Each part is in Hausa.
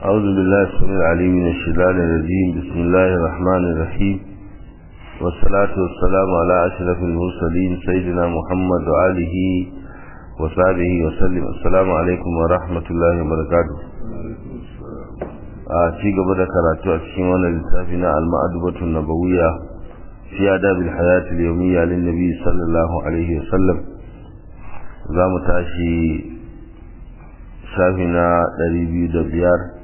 أعوذ بالله السميع العليم من الشيطان الرجيم بسم الله الرحمن الرحيم والصلاة والسلام على أشرف المرسلين سيدنا محمد وآله وصحبه وسلم السلام عليكم ورحمة الله وبركاته a ci gaba da karatu a cikin wannan littafi na al-ma'adubatu nabawiyya fi adabil hayat al-yawmiyya lin nabi sallallahu alaihi wasallam za mu tashi shafi na 205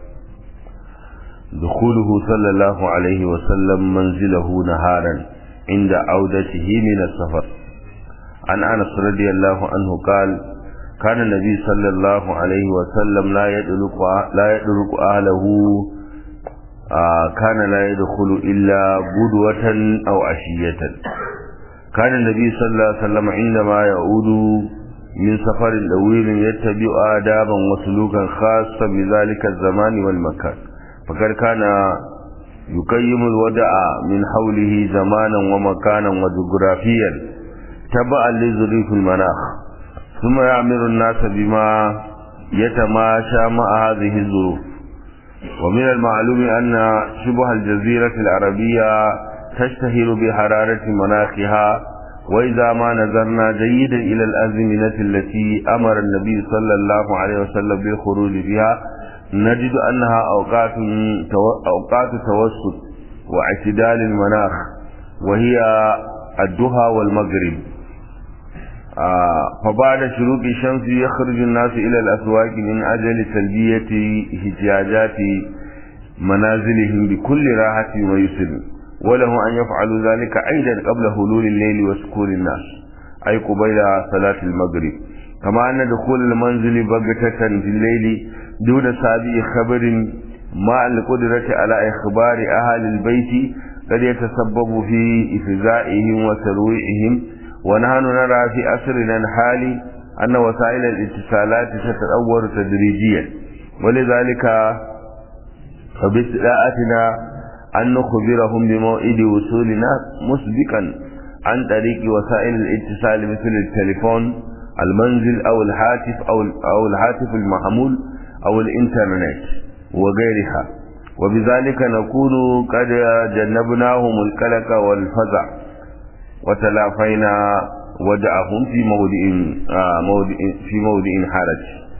دخوله صلى الله عليه وسلم منزله نهارا عند عودته من السفر عن أنس رضي الله عنه قال كان النبي صلى الله عليه وسلم لا يدرك لا يدرك أهله آه كان لا يدخل إلا بدوة أو عشية كان النبي صلى الله عليه وسلم عندما يعود من سفر طويل يتبع آدابا وسلوكا خاصا بذلك الزمان والمكان فقد كان يقيم الودع من حوله زمانا ومكانا وجغرافيا تبعا لظروف المناخ ثم يعمر الناس بما يتماشى مع هذه الظروف ومن المعلوم أن شبه الجزيرة العربية تشتهر بحرارة مناخها وإذا ما نظرنا جيدا إلى الأزمنة التي أمر النبي صلى الله عليه وسلم بالخروج فيها نجد أنها أوقات أوقات توسط واعتدال المناخ وهي الدهى والمغرب آه فبعد شروق الشمس يخرج الناس إلى الأسواق من أجل تلبية احتياجات منازلهم بكل راحة ويسر وله أن يفعلوا ذلك أيضا قبل هلول الليل وسكون الناس أي قبيل صلاة المغرب كما أن دخول المنزل بغتة في الليل دون سابق خبر مع القدرة على إخبار أهل البيت قد يتسبب في إفزائهم وترويعهم ونحن نرى في أسرنا الحالي أن وسائل الاتصالات تتطور تدريجيا ولذلك فباستطاعتنا أن نخبرهم بموعد وصولنا مسبقا عن طريق وسائل الاتصال مثل التليفون المنزل أو الهاتف أو أو الهاتف المحمول أو الإنترنت وغيرها وبذلك نكون قد جنبناهم القلق والفزع وتلافينا ودعهم في موضع آه موضع في موضع حرج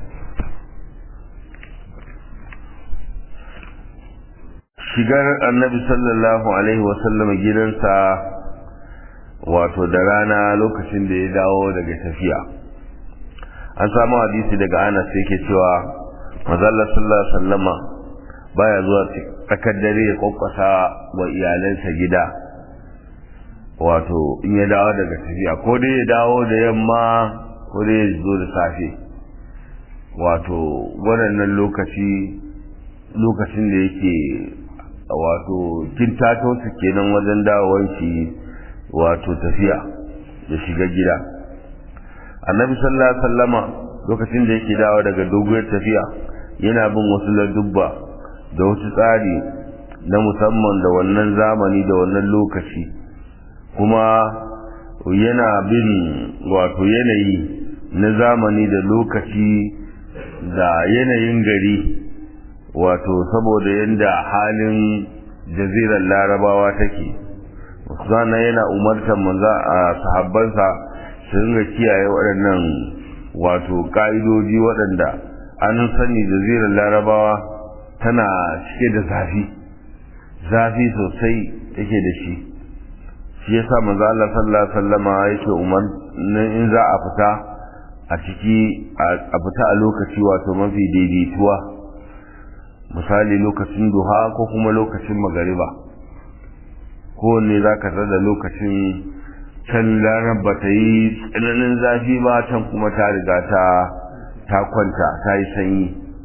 shigar annabi sallallahu alaihi wasallam gidansa wato da rana lokacin da ya dawo daga tafiya an samu hadisi daga anas yake cewa mazalla sallallahu alaihi wasallama baya zuwa tsakar dare ya kwakwasa wa iyalansa gida wato in ya dawo daga tafiya ko dai ya dawo da yamma ko dai ya zo da safe wato waɗannan lokaci lokacin da yake wato kintato su kenan wajen dawowar shi wato tafiya da shiga gida annabi sallallahu alaihi wasallama lokacin da yake dawo daga doguwar tafiya yana bin wasu ladubba da wasu tsari na musamman da wannan zamani da wannan lokaci kuma yana bin wato yanayi na zamani da lokaci da yanayin gari wato saboda yadda halin jazirar larabawa take sannan yana umartar manza a sahabbansa su ringa kiyaye waɗannan wato ƙa'idoji waɗanda an sani jazirar larabawa tana cike da zafi zafi sosai take da shi shi yasa manzo Allah sallallahu alaihi wasallama yake umar in za a fita a ciki a fita a lokaci wato mafi daidaituwa misali lokacin duha ko kuma lokacin magariba kowanne za ka da lokacin can ranar ba ta yi tsananin zafi ba can kuma ta riga ta ta kwanta ta yi sanyi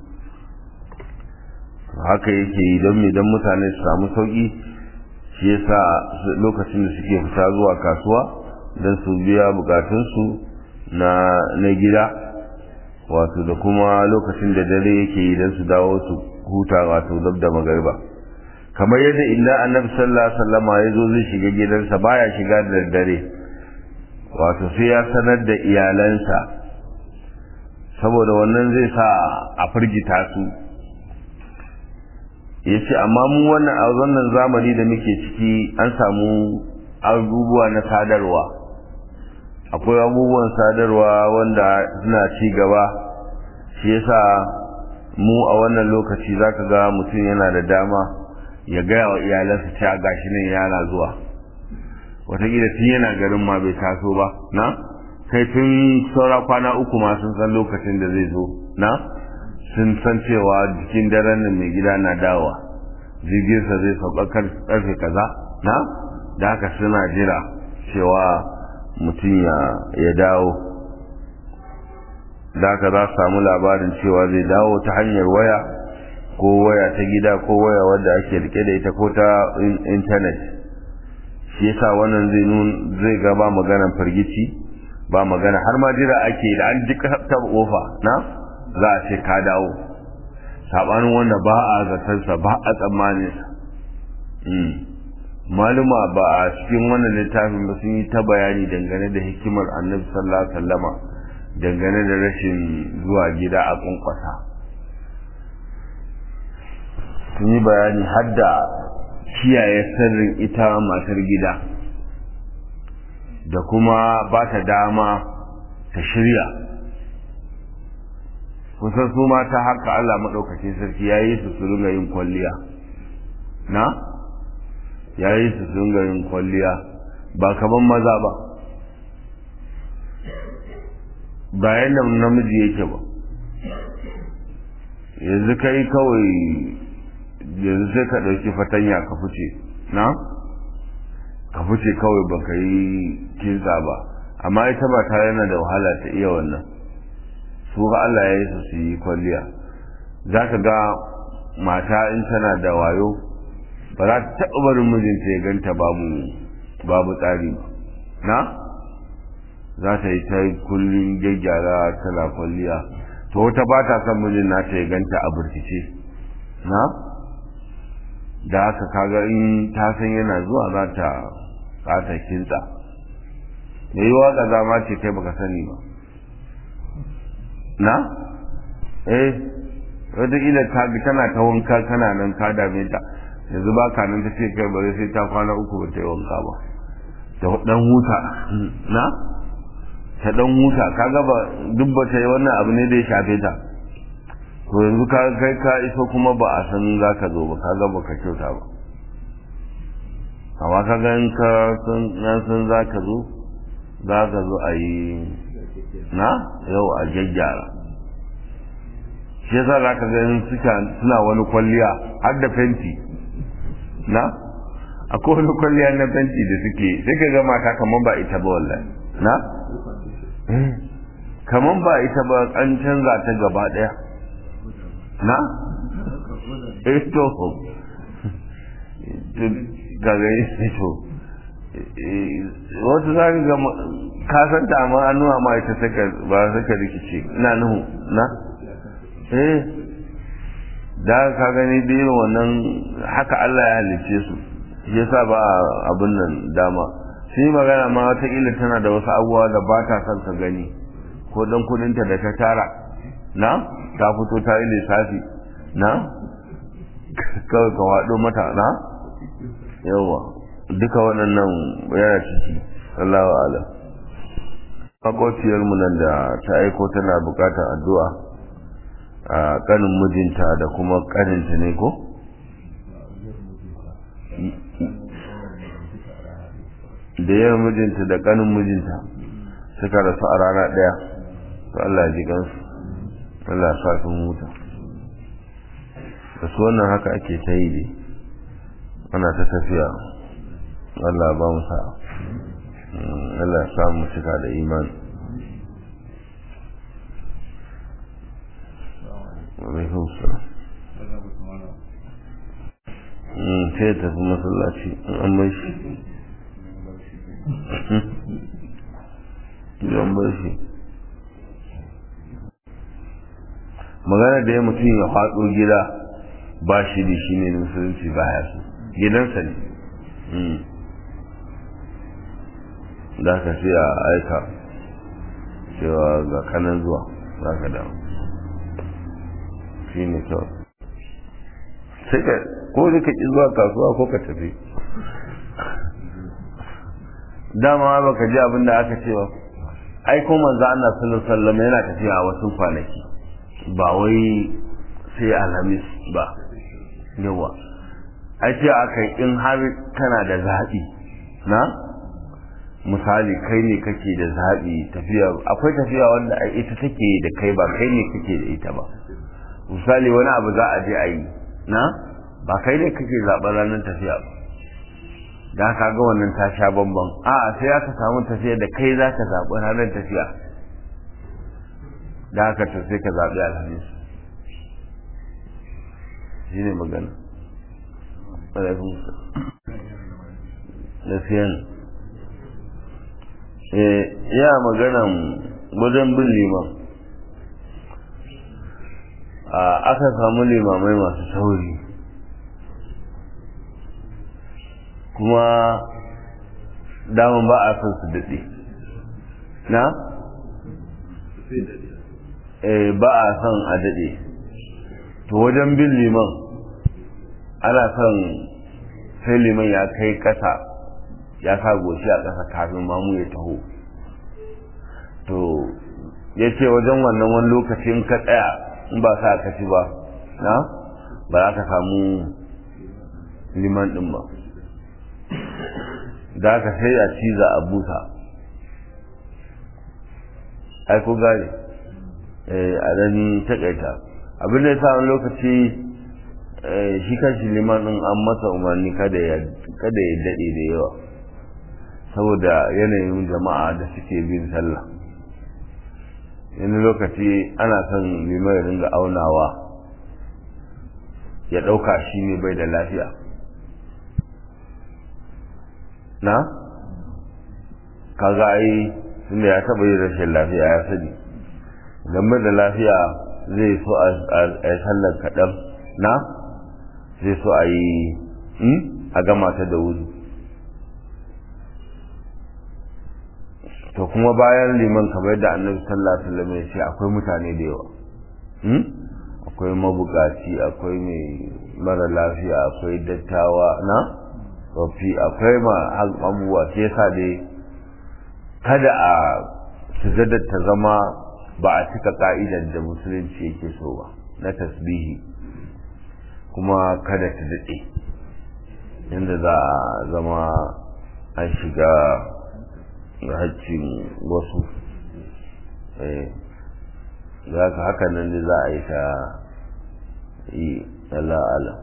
haka yake yi don idan mutane su samu sauki shi yasa lokacin da suke fita zuwa kasuwa don su biya bukatunsu na na gida wato da kuma lokacin da dare yake yi don su dawo su huta wato dab da magariba kamar yadda illa annabi sallallahu alaihi wasallam ya zo zai shiga gidansa baya shiga da dare wato sai ya sanar da iyalansa saboda wannan zai sa a firgita su ya ce amma mu wannan a wannan zamani da muke ciki an samu abubuwa na sadarwa akwai abubuwan sadarwa wanda suna ci gaba shi yasa mu a wannan lokaci zaka ga mutum yana da dama ya gaya wa iyalansa cewa gashi nan yana zuwa wataƙila tun yana garin ma bai taso ba na kai tun saura kwana uku ma sun san lokacin da zai zo na sun san cewa jikin daren nan mai gida na dawowa jirginsa zai sauka karfe kaza na da haka suna jira cewa mutum ya dawo da haka za su samu labarin cewa zai dawo ta hanyar waya ko waya ta gida ko waya wadda ake rike da ita ko ta intanet shi yasa wannan zai nun zai ga ba maganar firgici ba magana har ma jira ake da an ji ta kofa na za a ce ka dawo sabanin wanda ba a zatarsa ba a tsammanin maluma ba a cikin wannan littafin ba sun yi ta bayani dangane da hikimar annabi sallallahu alaihi wasallama dangane da rashin zuwa gida a kunkwasa sun yi bayani har da kiyaye sirrin ita matar gida da kuma ba ta dama ta shirya kusan su mata haka Allah maɗaukacin sarki ya yi su su ringa yin kwalliya na ya yi su su ringa yin kwalliya ba kaman maza ba bayan da namiji yake ba yanzu kai kawai yanzu sai ka ɗauki fatanya ka fice na ka fice kawai ba ka yi kinsa ba amma ita ba ta yana da wahala ta iya wannan su ga Allah ya yi su su yi kwalliya za ka ga mata in tana da wayo ba za ta taɓa barin mijinta ya ganta babu babu tsari ba na za ta yi ta kullum gyaggyara tana kwalliya to wata ba ta son mijin nata ya ganta a burkice na da haka kaga in ta san yana zuwa za ta za ta kinta me yi waka zama ce kai baka sani ba na eh wataƙila ta bi tana ta wanka kana nan ka dame ta yanzu ba ka nan ta ce kai bari sai ta kwana uku ba ta yi wanka ba ta dan huta na ta dan huta kaga ba duk ba ta yi wannan abu ne da ya shafe ta to yanzu ka kai ka iso kuma ba a san za ka zo ba kaga ba ka kyauta ba amma ka ga in ka san za ka zo za ka zo a yi na yau a gyaggyara shi yasa za ka ganin suna wani kwalliya har da fenti na akwai wani kwalliya na fenti da suke sai ka ga mata kamar ba ita ba wallahi na kamar ba ita ba an canza ta gaba daya na eh to ga gani to wasu za ka ga kasan ta amma an nuna ma ita saka ba saka rikice ina nuhu na eh da ka gani da irin wannan haka Allah ya halice su shi yasa ba abin nan dama shi magana ma wataƙila tana da wasu abubuwa da ba ta son ka gani ko dan kudinta da ta tara na ta fito ta yi lissafi na kawai ka waɗo mata na yawa duka waɗannan yana ciki Allah wa ala makwaciyarmu nan da ta aiko tana bukatar addu'a a kanin mijinta da kuma kaninta ne ko? da yawan mijinta da kanin mijinta suka rasu a rana ɗaya to Allah ji gansu Allah sa sun huta da su wannan haka ake ta yi dai ana ta tafiya Allah ba mu sa'a Allah ya samu cika da imani alaikun salam sai ya tafi masallaci an bai shi an bai shi magana da ya mutum ya faɗo gida ba shi da shi ne musulunci ba ya so gidansa ne da ka sai a aika cewa ga kanan zuwa za ka dawo shi ne kawai sai ka ko ka ki zuwa kasuwa ko ka tafi dama baka ji abin da aka ce ba ai ko manzo Allah sallallahu alaihi wasallam yana tafiya a wasu kwanaki ba wai sai alhamis ba yawa ai ce aka in har kana da zaɓi na misali kai ne kake da zaɓi tafiya akwai tafiya wanda ita take da kai ba kai ne kake da ita ba misali wani abu za a je a yi na ba kai ne kake zaɓen ranar tafiya ba da ka ga wannan ta sha bambam a sai aka samu tafiya da kai za ka zaɓi ranar tafiya da haka to sai ka zaɓi alhamis shi ne magana gaskiya ne ya maganan wajen bin liman aka samu limamai masu sauri kuma daman ba a son su daɗe na? ba a son a daɗe to wajen bin liman ana son sai liman ya kai ƙasa ya sa goshi a ƙasa kafin mamu ya taho to ya ce wajen wannan wani lokaci in ka tsaya in ba sa ka ci ba na ba za ka samu liman ɗin ba da aka sai a ciza a busa ai ko gane a dani takaita abin da ya sa wani lokaci shi kanshi liman ɗin an masa umarni kada ya daɗe da yawa saboda yanayin jama'a da suke bin sallah wani lokaci ana son liman ya ringa aunawa ya ɗauka shi ne bai da lafiya na kaga ai tunda ya taɓa yin rashin lafiya ya sani idan bai da lafiya zai so a yi sallar kaɗan na zai so a yi a gama ta da wuri to kuma bayan liman kamar da annabi sallallahu alaihi wasallam ya ce akwai mutane da yawa akwai mabukaci akwai mai mara lafiya akwai dattawa na tsofi akwai ma abubuwa sai yasa dai kada a sujadar ta zama ba a cika ka'idar da musulunci yake so ba na tasbihi kuma kada ta daɗe inda za a zama an shiga haccin wasu za ka haka nan ne za a yi ta yi ala'ala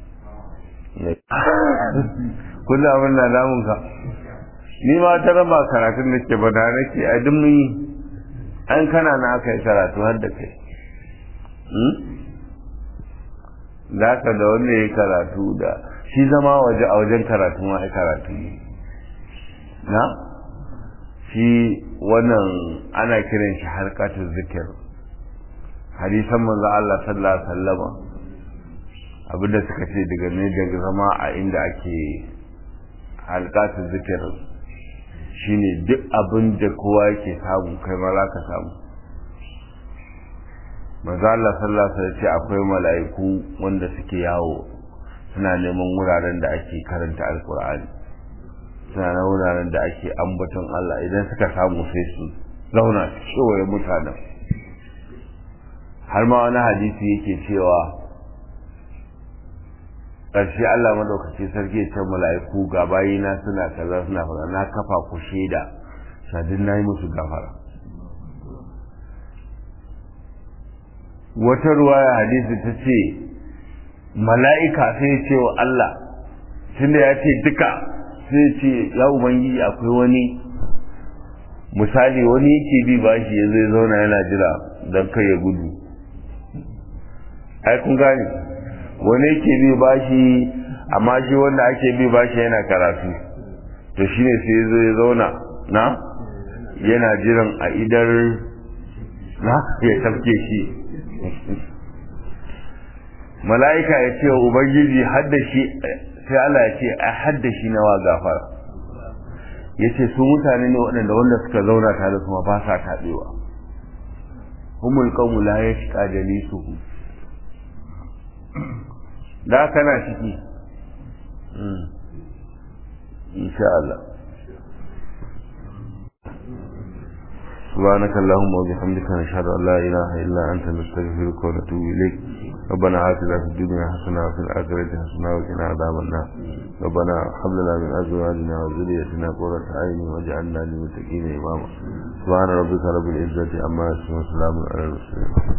kullum abin na damun ka ni ma ta raba karatun da ke bada nake a duk mun yi an kana na aka yi karatu har da kai da ka da wanda ya yi karatu da shi zama waje a wajen karatu ma ya karatu ne na shi wannan ana kiran shi harkatun zikir hadisan manzo Allah sallallahu alaihi wasallama abinda suka ce daga ne daga zama a inda ake halkatun zikir shine duk abin da kowa yake samu kai ma za ka samu manzo Allah sallallahu alaihi wasallam ce akwai mala'iku wanda suke yawo suna neman wuraren da ake karanta alkur'ani suna na wuraren da ake ambaton Allah idan suka samu sai su zauna su kewaye mutanen har ma wani hadisi yake cewa ƙarshe Allah madaukaki sarki ya ce mala'iku ga bayina suna kaza suna fara na kafa ku shaida shadin na yi musu gafara wata ruwaya hadisi ta ce mala'ika sai ya ce wa Allah tunda ya ce duka sai ce ya ubangiji akwai wani misali wani yake bi bashi ya zai zauna yana jira don kai ya gudu ai kun gane wani yake bi bashi amma shi wanda ake bi bashi yana karatu to shine sai zo ya zauna na yana jiran a idar na ya tafke shi mala'ika ya ce wa ubangiji hadda shi sai Allah ya ce a hadda shi nawa gafara ya ce su mutane ne waɗanda wanda suka zauna tare kuma ba sa taɓewa humul qawmu la yashqa jalisuhu da kana ciki insha Allah سبحانك اللهم وبحمدك نشهد ان لا اله الا انت نستغفرك ونتوب اليك ربنا آتنا في الدنيا حسنه وفي الاخره حسنه وقنا عذاب النار ربنا هب لنا من ازواجنا وذريتنا قرة عين واجعلنا للمتقين اماما سبحان ربك رب العزه عما يصفون وسلام على المرسلين